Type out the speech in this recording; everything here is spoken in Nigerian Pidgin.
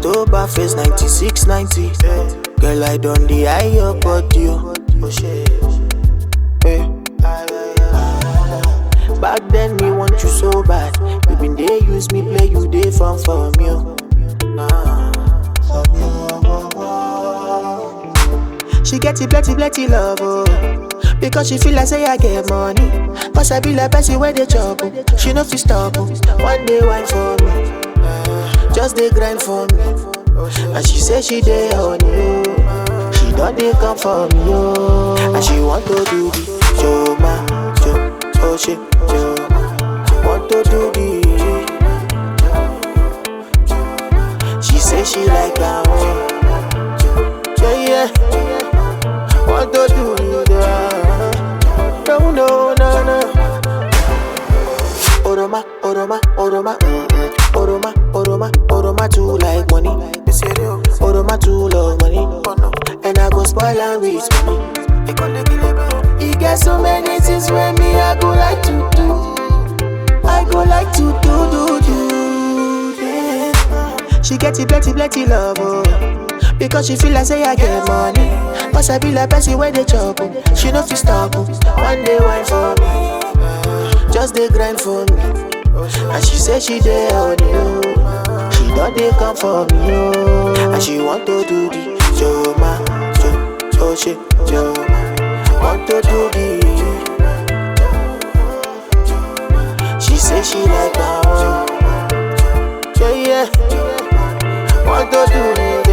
October face 96, 90. Girl, I done the eye your body. oh. Eh. Back then, me want you so bad. You been there, use me, play you, they fun for me. oh. Ah. She get it plenty, plenty love, oh. Because she feel like say I get money. Cause I be like Bessie where they chop, oh. She no fi stop, oh. One day wine for me. Just they grind for me. And she say she dey on you. She don't dey come for me, oh. And she want to do the show ma, show, oh she, show. Want to do the. She say she like that one. Yeah, yeah. Want to do the. No, no, no, no. Oroma, Oroma, Oroma, mm-mm. Oroma, Oroma, Oroma too like money. Oroma too love money. And I go spoil and waste money. He get so many things when me I go like to do. I go like to do, do, do. Yeah. She get it plenty, plenty love, oh. Because she feel like say I get money. Cause I be like Bessie where they chop, oh. She no fi stop, oh. One day wine for me. Just they grind for me. And she say she dey on you. She don't dey come for me, oh. And she want to do the Joma, Jo, Jo, she, Joma. Want to do the. She say she like that one. Yeah, yeah. Want to do the.